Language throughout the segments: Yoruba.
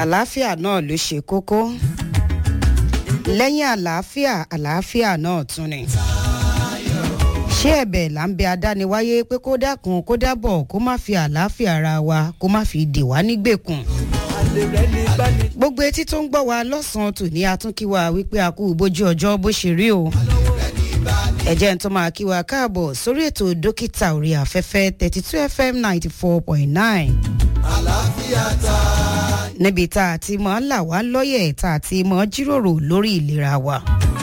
àlàáfíà náà ló ṣe kókó lẹ́yìn àlàáfíà àlàáfíà náà tún ni ṣé ẹ̀bẹ̀ là ń bẹ adániwáyé pé kó dákun kó dábọ̀ kó má fi àlàáfíà ara wa kó má fi dè wá nígbèkùn gbogbo etí tó ń gbọ́ wa lọ́sàn-án tòní atúnkíwa wípé a kú bójú ọjọ́ bó ṣe rí o ẹ̀jẹ̀ ń tó máa kí wa káàbọ̀ sórí ètò dókítà orí afẹ́fẹ́ thirty two fm ninety four point nine níbi tá a ti mọ̀ ń là wá lọ́yẹ̀ tá a ti mọ̀ jíròrò lórí ìlera wa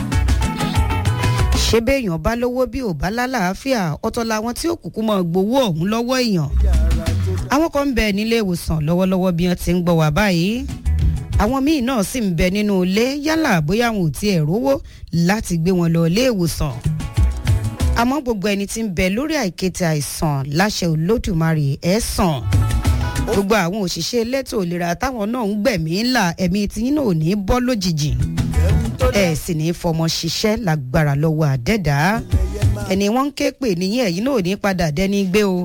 ṣé béèyàn bá lówó bí ò bá lálàáfíà ọ̀tọ̀ làwọn tí ó kúkú mọ̀ gbowó ọ̀hún lọ́wọ́ èèyàn àwọn kan ń bẹ nílé ìwòsàn lọ́wọ́lọ́wọ́ bí wọ́n ti ń gbọ́ wá báyìí àwọn míì náà sì ń bẹ nínú ilé yálà bóyá àwọn ò tiẹ̀ rówó láti gbé wọn lọ ilé ìwòsàn àmọ́ gbogbo ẹni tí ń bẹ lórí àìkété àìsàn láṣẹ olódùmarè ẹ̀ sàn gbogbo àwọn òṣìṣẹ́ elétò ìlera táwọn náà ń gbẹ̀mí ńlá ẹ̀mí tiyín náà ò ní bọ́ lójijì ẹ̀ sì ní fọmọ ṣiṣẹ́ lágbára lọ́wọ́ àdẹ́dá ẹni wọ́n ń ké pè níyìn ẹ̀yìn náà ò ní padà dẹ́ni gbé o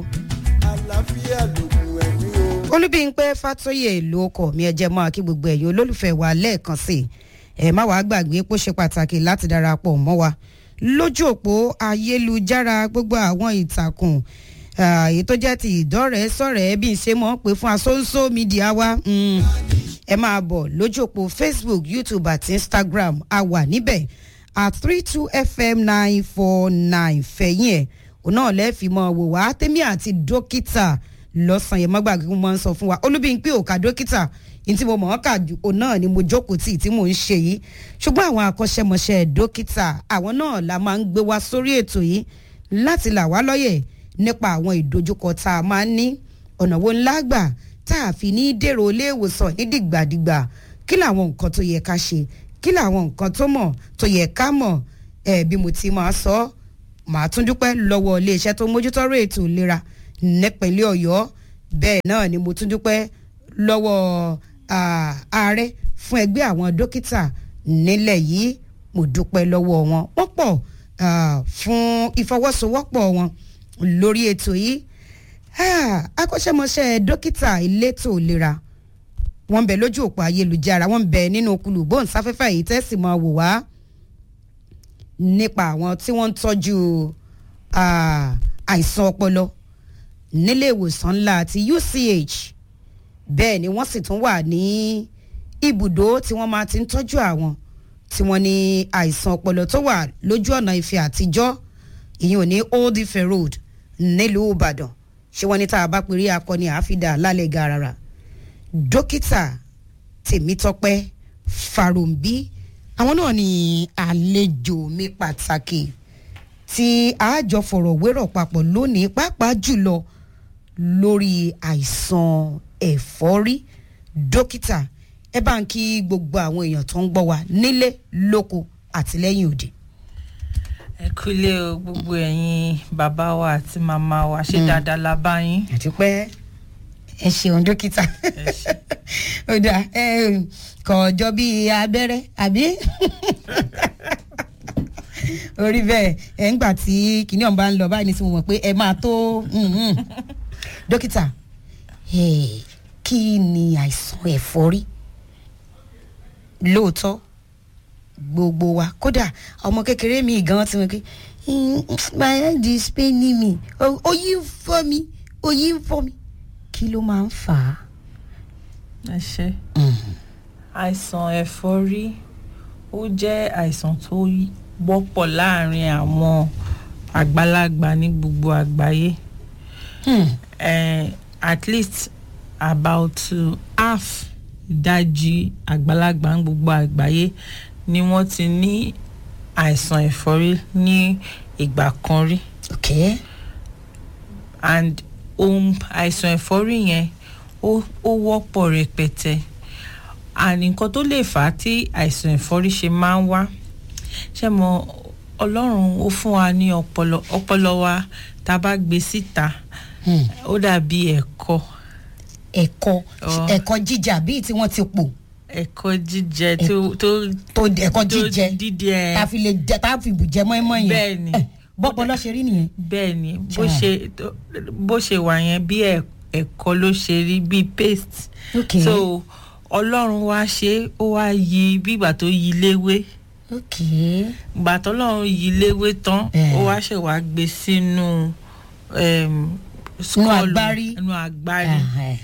olúbíńpẹ́ fàtóyè ìlú ọkọ̀ mi ẹ̀jẹ̀ mọ́ kí gbogbo ẹ̀yin olólùfẹ́ wa lẹ́ẹ̀kan sí ẹ̀ má wàá gbàgbé pé ó ṣe pàtàkì láti darapọ̀ mọ́ wa lójú òpó ayélujára gbogbo àwọn ìtàkùn èyí tó jẹ́ ti ìdọ́rẹ̀ẹ́ sọ̀rẹ́ bí n ṣe mọ̀ pé fún asóńsó mídíà wa ẹ máa bọ̀ lójú òpó facebook youtube àti instagram a wà níbẹ̀ at three two fm nine four nine fẹ̀yìn ẹ̀ òun náà lẹ́ẹ̀fì mọ́ wò wá tẹ́mí àti dókítà lọ́sàn yẹn mọ́gbàgbé mo máa ń sọ fún wa olúbíńpé òkà dókítà ní tí mo mọ̀ ọ́n kà jù òun náà ni mo jókòó tì tí mò ń ṣe yìí ṣùgbọ́n àwọn akọ́ṣẹ́mọṣẹ́ dókítà àwọn náà la máa ń gbé wá sórí ètò yìí láti là wá lọ́yẹ̀ nípa àwọn ìdojúkọ tá a máa ń ní ọ̀nà wo ńlá gbà tá a fi ní dèrò ilé ìwòsàn ní dìgbàdìgbà kí làwọn nǹkan tó yẹ ká ṣe kí làwọn nǹkan tó mọ̀ tó yẹ ká mọ̀ ẹ̀ bí mo ti máa sọ màá tún dúpẹ́ lọ́wọ́ iléeṣẹ́ tó mójútọ́rọ̀ ètò ìlera nípínlẹ̀ ọ̀yọ́ bẹ́ẹ̀ náà ni mo tún dúpẹ́ lọ́wọ́ ààrẹ fún ẹgbẹ́ àwọn dókítà nílẹ̀ yìí mo dúpẹ́ lọ́wọ́ wọn wọ́n pọ̀ fún ìfọwọ́sowọ́pọ̀ wọn lórí ètò yìí akọ́ṣẹ́mọṣẹ́ dókítà elétò ìlera wọ́n ń bẹ lójú òpó ayélujára wọ́n ń bẹ nínú kulù bóńsáfẹ́fẹ́ yìí tẹ́sí máa wò wá nípa àwọn tí wọ́n ń tọ́jú àìsàn ọpọlọ nílé ìwòsàn ńlá àti uch bẹ́ẹ̀ ni wọ́n sì tún wà ní ibùdó tí wọ́n máa ti ń tọ́jú àwọn tí wọ́n ní àìsàn ọpọlọ tó wà lójú ọ̀nà ìfẹ́ àtijọ́ ìyẹn ò ní old ife road nílùú ìbàdàn ṣé wọ́n ní tá a bá pèrè akọni àáfídà lálẹ́ garara dókítà tèmítọ́pẹ́ farombi àwọn náà ní àlejò mi pàtàkì tí àjọ fọ̀rọ̀wérọ̀ papọ̀ lónìí pàápàá jùlọ lórí àìsàn ẹ̀fọ́rí dókítà ẹ bá ń kí gbogbo àwọn èèyàn tó ń gbọ́ wa nílé lóko àti lẹ́yìn òde. ẹ kúlé o gbogbo ẹ̀yin bàbá wa àti màmá wa ṣe dáadáa la bá yín. àti pé ẹ ṣeun dókítà ó dà ẹ kọ̀ ọjọ́ bíi abẹ́rẹ́ àbí orí bẹ́ẹ̀ ẹ̀ ń gbà tí kìnìún ọ̀n bá ń lọ báyìí ní tí mo mọ̀ pé ẹ máa tó dókítà kí ni àìsàn ẹ̀fọ́rí lóòótọ́ gbogbo wa kódà ọmọ kékeré mi gan ti mọ̀ pé my head is paining me oyin ń fọ́ mi oyin ń fọ́ mi kí ló máa ń fà á. ẹ ṣe àìsàn ẹ̀fọ́rí ó jẹ́ àìsàn tó wọ́pọ̀ láàrin àwọn àgbàlagbà ní gbogbo àgbáyé hmm. uh, at least about uh, half ìdajì àgbàlagbà ní gbogbo àgbáyé ni wọ́n ti ní àìsàn ẹ̀fọ́rí ní ìgbà kan rí. okay. and ohun àìsàn ẹ̀fọ́rí yẹn ó wọ́pọ̀ rẹpẹtẹ and nǹkan tó lè fà á tí àìsàn ẹ̀fọ́rí ṣe máa ń wá ṣe mọ ọlọ́run ó fún wa ní ọpọlọ ọpọlọ wa tá a bá gbé síta ó dàbí ẹ̀kọ. ẹ̀kọ ẹ̀kọ jíjà bíi tí wọ́n ti pò. ẹ̀kọ jíjẹ tó tó tó ẹ̀kọ jíjẹ dídẹ tá a fi lè jẹ tá a fi bù jẹ mọ́ẹ́mọ́ yẹn. bẹ́ẹ̀ni bọ́pọlọ ṣe rí nìyẹn. bẹ́ẹ̀ni bó ṣe bó ṣe wà yẹn bí ẹ̀kọ ló ṣe rí bí paste. Okay. so ọlọ́run wá ṣe é, ó wá yí bí ìgbà tó yí léwé ok ìgbà tọ́lọ́run yí léwé tán Eh. ó wá ṣẹ̀ wá gbé sínú em, skull, agbárí. inú agbárí Ẹhẹ́.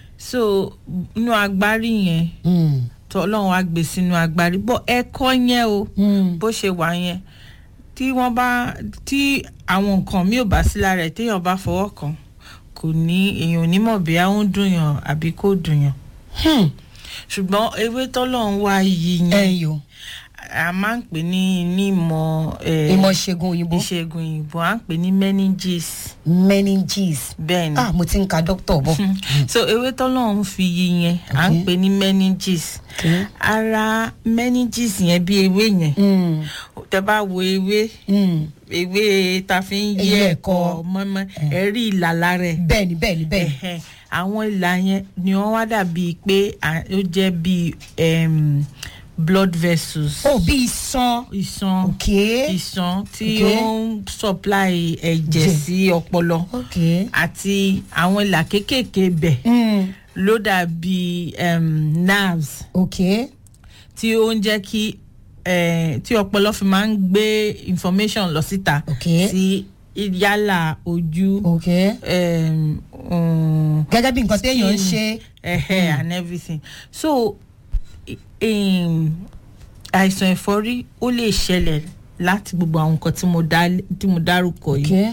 so inú agbárí yẹn Mm. tọ́lọ́run wá gbé sínú agbárí bọ́ ẹ̀kọ́ yẹn o Mm. bó ṣe wà yẹn tí wọ́n bá tí àwọn nǹkan mi ò bá sí lára ẹ̀ téèyàn bá fọwọ́ kàn kò ní èèyàn ò ní mọ̀ bí ó ń dùn yàn àbí kò dùn yàn Hmm. ṣùgbọ́n ewé tọ́lọ́run wá yí yẹn ẹ̀yin o a máa ń pè ní nímọ̀ eh, ìmọ̀ ìṣègùn òyìnbó ìṣègùn òyìnbó à ń pè ní meninges meninges bẹ́ẹ̀ ni ah mo ti ń ka dókítà bọ̀ so ewé tọ́lọ́run fi yí yẹn à ń Okay. pè ní meninges Okay. ara meninges yẹn bí ewé yẹn Mm. tẹ bá wo ewé Mm. ewé ta fi ń yí Ewé ẹ̀kọ́ ẹ̀kọ́. mọ́mọ́ ẹ̀rí ìlà lára ẹ̀ bẹ́ẹ̀ni bẹ́ẹ̀ni bẹ́ẹ̀ni Ẹ̀hẹ̀n. àwọn ìlà yẹn ni wọ́n wá dàbí pé à- ó jẹ́ bíi em, blood vessels oh bí iṣan ìṣàn ok ìṣàn tí Okay. ó ń supply ẹ̀jẹ̀ Jẹ̀. sí ọpọlọ ok àti àwọn ìlà kéékèèké bẹ̀ Mm. ló dàbí em, nerves ok tí ó ń jẹ́ kí eh, tí ọpọlọ fi máa ń gbé information lọ síta Ok. sí yálà ojú ok em, um, gẹ́gẹ́ bí nǹkan téèyàn ń skin, ṣe ẹhẹ and everything so i- em, àìsàn ẹ̀fọ́rí ó lè ṣẹlẹ̀ láti gbogbo àwọn nǹkan tí mo dá- tí mo dárúkọ ok yìí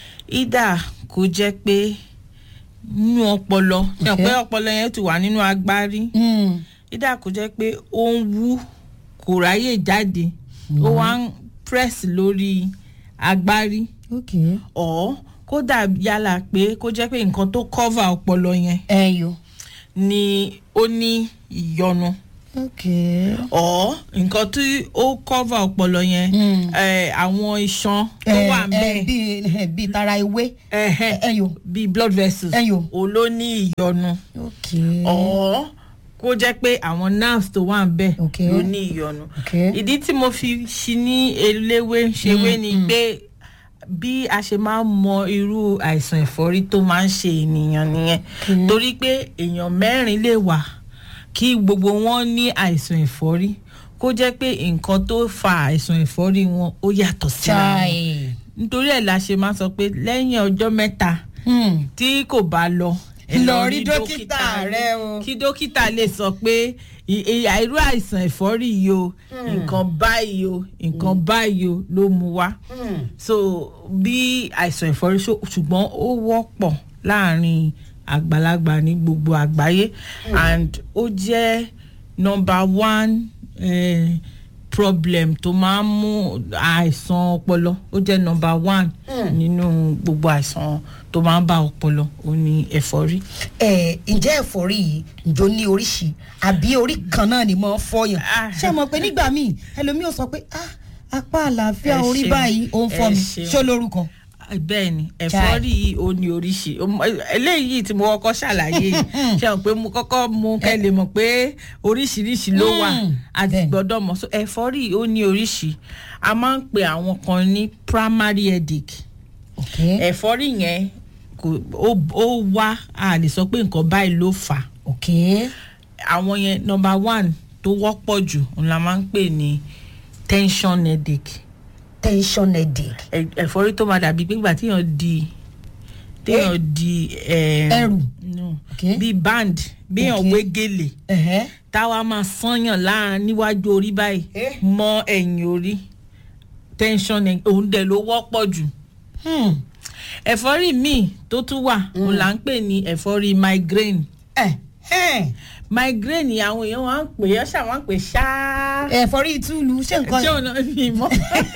ìdá kó jẹ́ pé nínú ọpọlọ ṣe Ok. pé ọpọlọ yẹn ti wà nínú agbárí Mm. ìdá kò jẹ́ pé ó ń wú kò ráyè jáde ó wá ń press lórí agbárí ok ọ̀ kódà yálà pé kó jẹ́ pé nǹkan tó cover ọpọlọ yẹn ẹ̀yin o ni ó ní ìyọnu ok ọ̀ nǹkan tí ó cover ọpọlọ yẹn Mm. eh, àwọn iṣan tó Eh, wà eh, ńbẹ̀ bí eh, bí tara ewé ẹ̀hẹ̀, ẹ̀yin o bíi blood vessels ẹ̀yin o òun ló ní ìyọnu ok ọ̀ kó jẹ́ pé àwọn nerves tó wà ńbẹ̀ Ok. ló ní ìyọnu ok ìdí tí mo fi ṣi ní eléwé ṣewé ni pé bí a ṣe máa ń mọ irú àìsàn ẹ̀fọ́rí tó máa ń ṣe ènìyàn nìyẹn torí pé èèyàn mẹ́rin lè wà kí gbogbo wọn ní àìsàn ẹ̀fọ́rí kó jẹ́ pé nǹkan tó fa àìsàn ẹ̀fọ́rí wọn ó yàtọ̀ síra wọn chai nítorí ẹ̀ la ṣe máa sọ pé lẹ́yìn ọjọ́ mẹ́ta Hmm. tí kò bá lọ ẹ Lọ rí dókítà rẹ o. kí dókítà lè sọ pé i- i- irú àìsàn ẹ̀fọ́rí yìí o nǹkan báyìí o nǹkan báyìí o ló mú wá Hmm. so bí àìsàn ẹ̀fọ́rí ṣó- ṣùgbọ́n ó wọ́pọ̀ láàrin àgbàlagbà ní gbogbo àgbáyé and ó jẹ́ number one eh, problem tó máa ń mú àìsàn ọpọlọ ó jẹ́ number one nínú gbogbo àìsàn tó máa ń bá ọpọlọ ó ní ẹ̀fọ́rí. ẹ ǹjẹ́ ẹ̀fọ́rí yìí ǹjọ́ ní oríṣi àbí orí kan náà ni mo ń fọyàn Ah. ṣé mo pé nígbà míì ẹlòmíì ò sọ pé ah apá àlàáfíà Ẹ orí ṣeun. báyìí ó ń fọ Ẹ mi ṣeun. ṣó lórúkọ. bẹ́ẹ̀ ni ẹ̀fọ́rí yìí ó ní oríṣi Ó mọ- eléyìí tí mo kọ́kọ́ ṣàlàyé yìí ṣe hàn pé mo kọ́kọ́ mú kẹ́ lè mọ̀ pé oríṣiríṣi ló wà Mm, àti bẹ́ẹ̀ ni. gbọ́dọ̀ mọ̀ so ẹ̀fọ́rí yìí ó ní oríṣi a máa ń pe àwọn kan ní primary headache ok ẹ̀fọ́rí yẹn kò ó ó wá a lè sọ pé nǹkan báyìí ló fà á ok àwọn yẹn number one tó wọ́pọ̀ jù òun la máa ń pè ní tension headache tension headache ẹ- ẹ̀fọ́rí tó máa dàbí gbígbà téèyàn di téèyàn di eh, Ẹrù. no, Okay. bíi band béèyàn Okay. wé gèlè ẹ̀hẹ́ táwa máa sányàn láàrin níwájú orí báyìí Eh. mọ́ ẹ̀yìn orí tension ẹ̀- òun dẹ̀ ló wọ́pọ̀ jù Hmm. ẹ̀fọ́rí míì tó tún wà òun là ń pè ní ẹ̀fọ́rí migraine ẹ̀hẹ́ migraine yìí àwọn èèyàn wá ń pè é ṣáà wá ń pè é ṣáá ẹ̀fọ́rí ìtúlù ṣé nǹkan ṣé ọ̀nà mi mọ́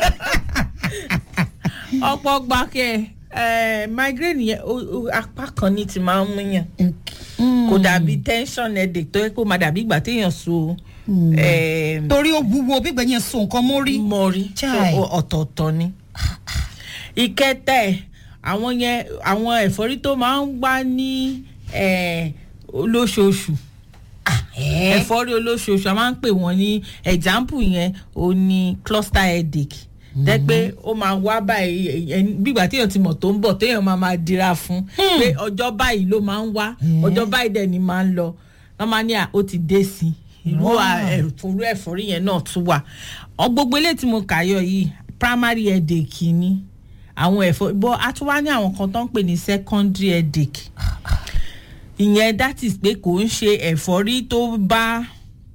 ọ̀pọ̀ gbàkẹ́ ẹ̀ migraine yẹn ó- ó- apá kan ní ti máa ń múyàn Hmm. kò dàbí tension headache tó yẹ kó máa dàbí ìgbà téèyàn so ẹ̀, torí ó wúwo bí gbẹ̀yìn so nǹkan mórí mọ́rí so Chai. ó- ọ̀tọ̀ọ̀tọ̀ ni. ìkẹtẹ àwọn yẹn àwọn ẹ̀fọ́rí tó máa ń wá ní ẹ̀, olóṣooṣù ẹ̀ ẹ̀fọ́rí olóṣooṣù a máa ń pè wọ́n ní example yẹn ó ní cluster headache jẹ́ pé ó máa wá báyìí ẹni- bígbà téèyàn ti mọ̀ tó ń bọ̀ téèyàn máa máa dira fún pé ọjọ́ báyìí ló máa ń wá ọjọ́ báyìí dẹ̀ ni máa ń lọ wọ́n máa ní à ó ti dé sí i irú ẹ̀fọ́rú ẹ̀fọ́rí yẹn náà tún wà ọ gbogbo eléyìí tí mo kà yọ yìí primary headache ni àwọn ẹ̀fọ́ bọ́ a tún wá ní àwọn kan tó ń pè ní secondary headache ìyẹn that is pé kò ń ṣe ẹ̀fọ́rí tó bá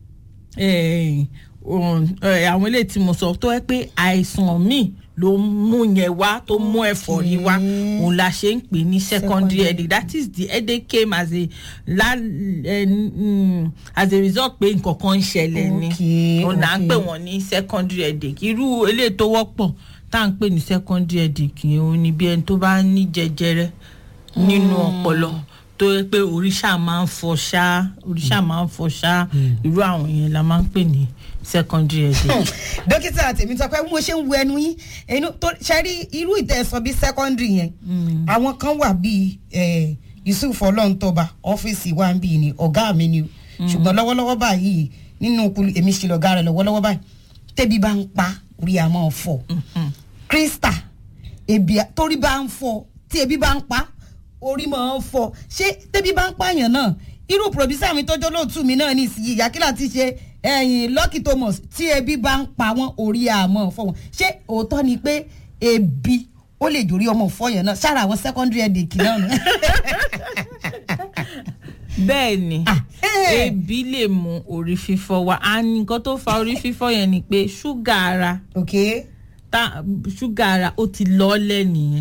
àwọn eléyìí tí mo sọ tó yẹ pé àìsàn míì ló mú yẹn wá tó mú ẹ̀fọ́rí wá òun la ṣe ń pè ní secondary headache that is the headache came as a la um, as a result pé nǹkan kan ń ṣẹlẹ̀ ni òun là ń pè wọ́n ní secondary headache irú eléyìí tó wọ́pọ̀ tá à ń pè ní secondary headache yẹn òun ni bí ẹni tó bá ní jẹjẹrẹ nínú ọpọlọ tó yẹ pé oríṣà máa ń fọ ṣá oríṣà máa ń fọ ṣá irú àwọn yẹn la máa ń pè ní secondary headache. dókítà tèmi sọ pé mo ṣe ń wo ẹnu yín ẹnu tó ṣe rí irú ìtẹ̀sán bíi secondary yẹn àwọn kan wà bíi yusuf ọlọ́ntọ́ba ọ́fíìsì wa ń bì ní ọ̀gá mi ni ṣùgbọ́n lọ́wọ́lọ́wọ́ báyìí nínú èmi ṣe lọ́gá rẹ̀ lọ́wọ́lọ́wọ́ báyìí tẹ́bi bá ń pa orí àmọ́ fọ́ krista ebi torí bá ń fọ́ tí ebi bá ń pa orí máa ń fọ́ ṣé tẹ́bi bá ń pààyàn náà irú pòròbísà mi tọ́jọ́ lóòtú mi náà ní ìsinyìí ìyákílà ti ṣe ẹ̀yìn lucky thomas tí ebi bá ń pa wọ́n orí àmọ́ fọ́ wọn ṣé òótọ́ ni pé ebi ó lè dòrí ọmọ fọyàn náà sára àwọn secondary headache náà nù. bẹ́ẹ̀ ni ebi lè mú orí fífọ́ wá a ní nǹkan tó fa orí fífọ́ yẹn ni pé ṣúgà ara ok ta ṣúgà ara ó ti lọ́ọ́lẹ̀ nìyẹn.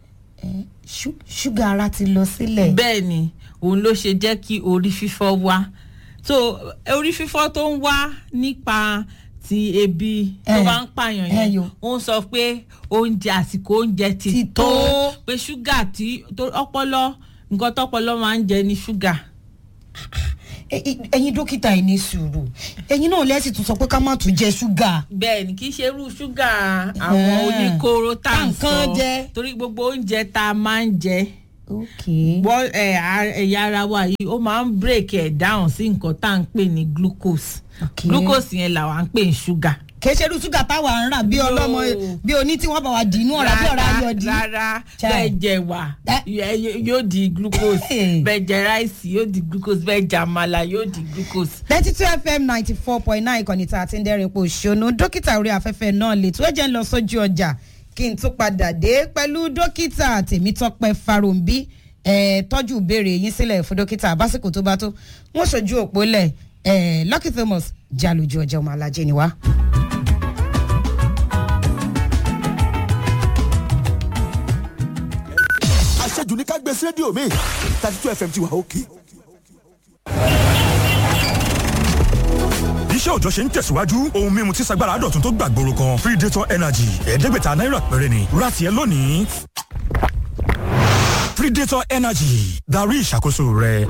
ṣúgà ara ti lọ sílẹ̀. bẹ́ẹ̀ ni òun ló ṣe jẹ́ kí orí fífọ́ wá so orí fífọ́ tó ń wá nípa ti ebi tó bá ń pààyàn yẹn ó ń sọ pé oúnjẹ àsìkò oúnjẹ ti tó pé ṣúgà tí ọpọlọ nǹkan tọpọlọ máa ń jẹ ní ṣúgà ẹyin dókítà yìí ní sùúrù ẹyin náà lẹ́sìn tún sọ pé ká má tún jẹ ṣúgà. bẹẹ ni kì í ṣe irú ṣúgà àwọn oníkóró tá à ń sọ torí gbogbo oúnjẹ tá a máa ń jẹ bọ́ ẹ̀yà ara wa yìí ó máa ń break ẹ̀ down sí nǹkan tá à ń pè ní glucose glucose yẹn làwa ń pè ní ṣúgà kìí ṣe irú ṣúgà táwa ń rà bí ọlọ́mọ bí oní tí wọ́n bá wa dì inú ọ̀rá bí ọ̀rá ayọ̀ dì. rárá bẹ́ẹ̀ jẹ wà yóò di glucose bẹ́ẹ̀ jẹ ráìsì yóò di glucose bẹ́ẹ̀ jẹ àmàlà yóò di glucose. thirty two fm ninety four point nine ìkànnì tá a ti ń dẹ́rìn pò ṣónú dókítà orí afẹ́fẹ́ náà lè tó ẹ̀jẹ̀ ń lọ sójú ọjà kí n tún padà dé pẹ̀lú dókítà tèmítọ́pẹ́ farombi tọ́jú ìbéèrè yín sílẹ̀ fún dókítà básìkò tó bá tó wọ́n ṣojú òpó lẹ̀ lucky thomas jalójú ọjà ọmọ alájẹ ni wá. àṣejù ní ká gbé sí rédíò mi thirty two fm ti wà òkè. iṣẹ́ òjọ́ ṣe ń tẹ̀síwájú ohun mímu tí sagbára dọ̀tun tó gbàgbóró kan predator energy ẹ̀ẹ́dẹ́gbẹ̀ta náírà péré ni rati ẹ lónìí predator energy darí ìṣàkóso rẹ.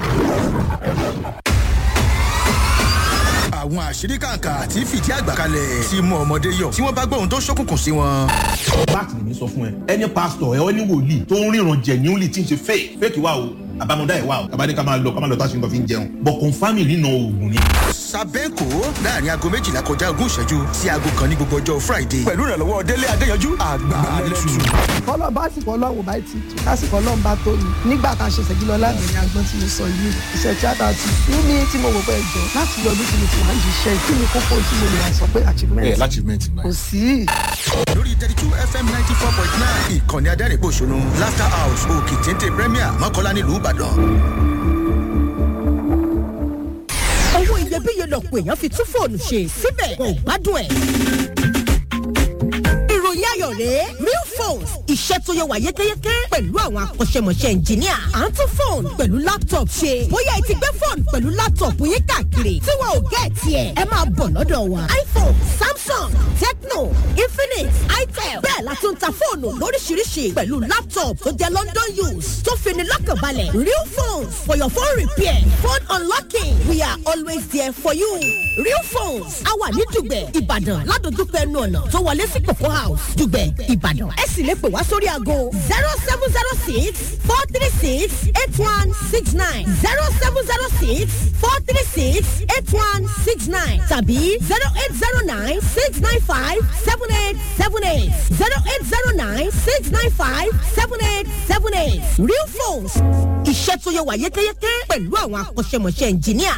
àwọn àṣírí kàǹkà tí fìdí àgbà kalẹ̀ tí mú ọmọdé yọ tí wọ́n bá gbọ́ ohun tó ṣókùnkùn sí wọn. báàkì lèmi sọ fún ẹ ẹni pásítọ̀ ẹ ọ ní wòlíì tó ń ríran jẹ̀níúlì tí ń ṣe fake fake wà o àbámọ̀dá ẹ̀ wà o àbá ní ká máa lọ ká máa lọ tá a ṣe nǹkan fi ń jẹun bọ̀ kọ́ńfàmì nínú oògùn ni. sàbẹ́ǹkò láàrin aago méjìlá kọjá ogún ìṣẹ́jú sí aago kan ní gbogbo ọjọ́ friday. pẹ̀lú ìrànlọ́wọ́ délé adéyanjú àgbàlẹ́tù. kọ́lọ́ bá sì kọ́ lọ́wọ́ bá ti tù lásìkò ọlọ́run bá tó ni nígbà tá a ṣe ṣèjì lọ lábẹ́rẹ́ agbọ́n tí mo sọ yìí iṣẹ́ tíátà ti ní ní tí mo wò pé ẹ̀jọ̀ láti yọdún tí mo ti wá ń ṣiṣẹ́ kí ni kókó tí mo lè wá sọ pé achievement. ẹ achievement kò sí. lórí thirty two fm ninety four point nine ìkànnì adẹ́rìn-pọ̀ṣọ́nù laughter house òkè téńté premier mọ́kànlá nílùú ìbàdàn. owó iyebíye lọ̀pọ̀ èèyàn fi tún fóònù ṣe síbẹ̀ kò gbádùn ẹ̀. ìròyìn ayọ̀ rèé real phones iṣẹ́ tó yẹ wà yékéyéké pẹ̀lú àwọn akọ́ṣẹ́mọṣẹ́ ẹnjìníà à ń tún fóònù pẹ̀lú laptop ṣe bóyá ẹ ti gbé fóònù pẹ̀lú laptop yín káàkiri tí wọn ò gẹ́ tiẹ̀ ẹ máa bọ̀ lọ́dọ̀ wa iphone samsung tecno infinix itel bẹ́ẹ̀ la tún ta fóònù lóríṣiríṣi pẹ̀lú laptop tó jẹ́ london use tó fini lọ́kànbalẹ̀ real phones for your phone repair phone unlocking we are always there for you real phones a wà ní dùgbẹ̀ ìbàdàn ládojúkọ ẹnu ọ̀nà tó wọlé sí coco house dùgbẹ̀ ìbàdàn ẹ sì lè pè wá sórí aago zero seven zero six four three six eight one six nine zero seven zero six four three six eight one six nine tàbí zero eight zero nine six nine five seven eight seven eight zero eight zero nine six nine five seven eight seven eight real phones iṣẹ́ tó yẹ wà yékéyéké pẹ̀lú àwọn akọ́ṣẹ́mọṣẹ́ ẹnjìníà.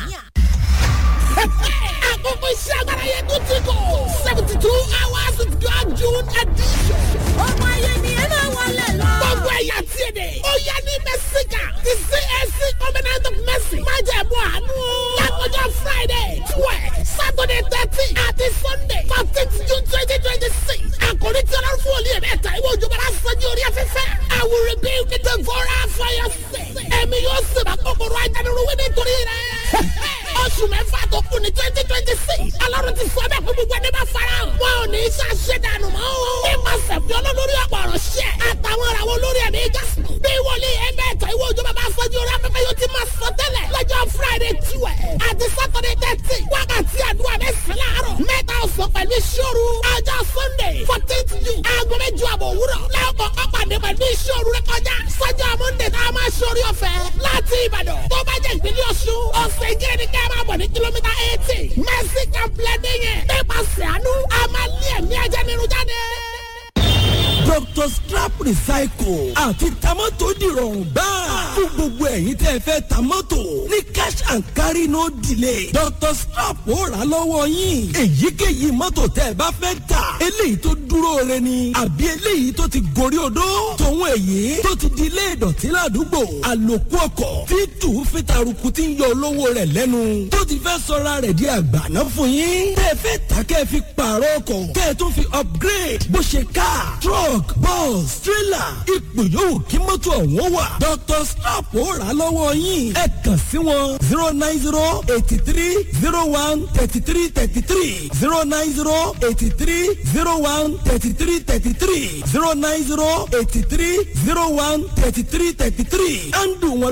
àkókò iṣẹ́ agbára yẹn tó ti kọ̀ seventy two hours with God June edition. ọmọ ayé ni ẹ máa wọlé lọ. gbogbo ẹ̀yà tí ẹ dẹ̀. ó yẹ ní mẹ́síkà ti CAC covenant of mercy. má jẹ́ mú àánú. lákòjọ Friday twelve Saturday thirteen àti Sunday fourteenth June twenty twenty six. àkòrí tí ọlọ́run fún olú yẹn mẹ́ta ìwé òjò bára sọ́jú orí afẹ́fẹ́. I will rebuild the devourer for your sake. ẹ̀mí yóò sèbà kòkòrò ajánirúwé nítorí rẹ̀. oṣù mẹ́fà tó kù ní twenty twenty six. ọlọ́run ti sọ bẹ́ẹ̀ fún gbogbo ẹni bá fara hàn. wọn ò ní í ṣàṣẹ dànù mọ́ o. nípasẹ̀ fi olólórí ọ̀pọ̀ ọ̀rọ̀ ṣẹ́. àtàwọn ìràwọ̀ olórí ẹ̀mí jásù. bí wòlíì ẹgbẹ́ ẹ̀tọ́ ìwé òjò bàbá afọ́jú orí afẹ́fẹ́ yóò ti máa sọ tẹ́lẹ̀. lọ́jọ́ friday tiwẹ̀ àti saturday thirty wákàtí àdúrà mẹ́sàn-án láàárọ̀. mẹ́ta ọ̀sán pẹ̀lú ìṣòro. ọjọ́ sunday fourteenth june aago mẹ́jọ àbọ̀ òwúrọ̀. lẹ́ọ̀kọ̀ ọ̀pàdé pẹ̀lú ìṣòro rẹ kọjá. sọ́jọ́ monday tá a máa ṣorí ọ̀fẹ́ láti ìbàdàn. tó bá jẹ́ ìpínlẹ̀ ọ̀ṣun ọ̀sẹ̀ ìjẹ́rẹ́ ni ká máa bọ̀ ní kìlómítà eighty. mercy complex yẹn. nípasẹ̀ àánú a máa lé ẹ̀mí ajánirun jáde dr scrap recycle àti tamọ́tò dìrọ̀rùn gbáà fún gbogbo ẹ̀yin tẹ́ ẹ fẹ́ tamọ́tò ní cash and carry no delay dr scrap ó rà lọ́wọ́ yín èyíkéyìí mọ́tò tẹ́ ẹ bá fẹ́ tà eléyìí tó dúró re ni àbí eléyìí tó ti gorí odó tòun èyí tó ti di ilé ìdọ̀tí ládùúgbò àlòkù ọkọ̀ tí tù fi taruku ti ń yọ olówó rẹ̀ lẹ́nu tó ti fẹ́ sọra rẹ̀ di àgbàná fún yín tẹ́ ẹ fẹ́ tà kẹ́ ẹ fi pààrọ̀ ọkọ̀ kẹ́ ẹ tún fi upgrade bó ṣe car truck truck bus trailer ipò yòówù kí mọ́tò ọ̀hún wà. dr slap ó rà lọ́wọ́ yín ẹ kàn sí wọn zero nine zero eighty three zero one thirty three thirty three zero nine zero eighty three zero one thirty three thirty three zero nine zero eighty three zero one thirty three thirty three. ẹ̀ ń dùn wọn